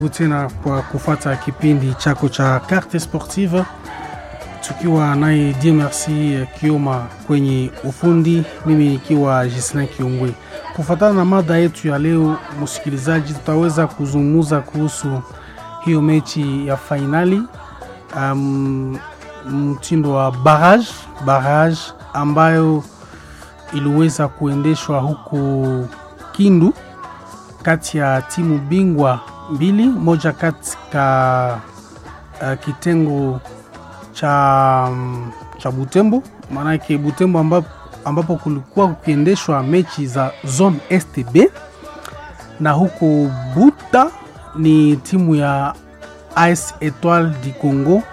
tena kwa kufata kipindi chako cha Carte Sportive tukiwa naye Dieu Merci Kioma kwenye ufundi, mimi nikiwa Gislin Kiongwe. Kufatana na mada yetu ya leo, msikilizaji, tutaweza kuzungumza kuhusu hiyo mechi ya fainali um, mtindo wa barrage barrage ambayo iliweza kuendeshwa huku Kindu kati ya timu bingwa mbili, moja katika uh, kitengo cha, um, cha Butembo, maanake Butembo ambapo, ambapo kulikuwa kukiendeshwa mechi za zone STB na huko Buta ni timu ya AS Etoile du Congo.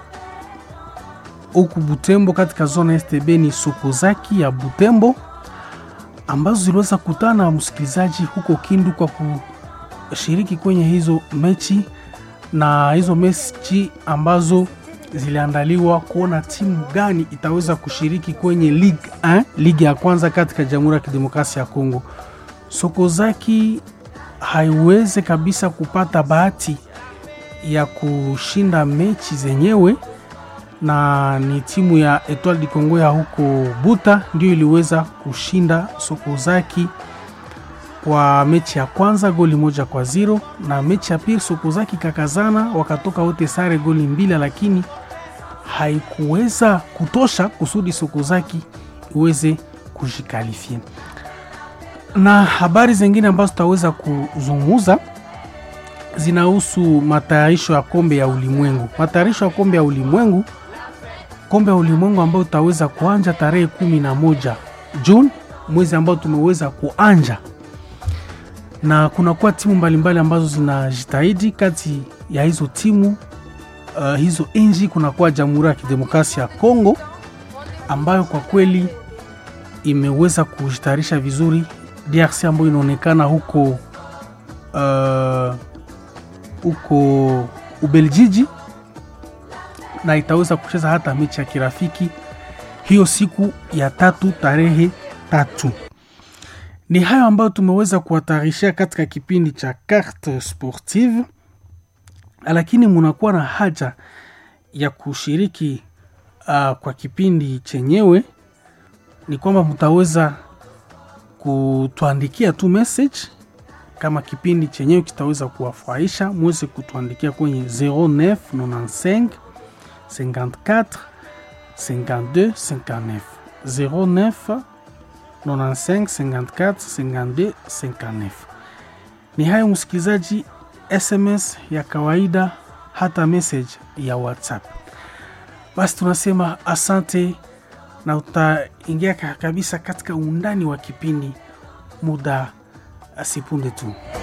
Huku Butembo katika zone STB ni Sokozaki ya Butembo ambazo ziliweza kutana na msikilizaji huko Kindu kwa kushiriki kwenye hizo mechi, na hizo mechi ambazo ziliandaliwa kuona timu gani itaweza kushiriki kwenye Ligue 1, ligi ya kwanza katika Jamhuri ya Kidemokrasia ya Kongo. Sokozaki haiweze kabisa kupata bahati ya kushinda mechi zenyewe na ni timu ya Etoile du Congo ya huko Buta ndio iliweza kushinda Sokozaki kwa mechi ya kwanza goli moja kwa zero, na mechi ya pili Sokozaki kakazana wakatoka wote sare goli mbili, lakini haikuweza kutosha kusudi Sokozaki iweze kujikalifia. Na habari zingine ambazo tutaweza kuzungumza zinahusu matayarisho ya kombe ya ulimwengu. Matayarisho ya kombe ya ulimwengu kombe ya ulimwengu ambayo utaweza kuanja tarehe kumi na moja Juni, mwezi ambao tumeweza kuanja, na kunakuwa timu mbalimbali ambazo zinajitahidi. Kati ya hizo timu uh, hizo nchi kunakuwa Jamhuri ya Kidemokrasia ya Kongo ambayo kwa kweli imeweza kujitayarisha vizuri. DRC ambayo inaonekana huko uh, huko Ubeljiji na itaweza kucheza hata mechi ya kirafiki hiyo siku ya tatu tarehe tatu. Ni hayo ambayo tumeweza kuwatarishia katika kipindi cha Carte Sportive, lakini munakuwa na haja ya kushiriki uh, kwa kipindi chenyewe, ni kwamba mtaweza kutuandikia tu message kama kipindi chenyewe kitaweza kuwafurahisha, mweze kutuandikia kwenye 0995 54 52 59 09 95 54 52 59. Ni hayo msikilizaji, SMS ya kawaida hata message ya WhatsApp. Basi tunasema asante na utaingia kabisa katika undani wa kipindi muda asipunde tu.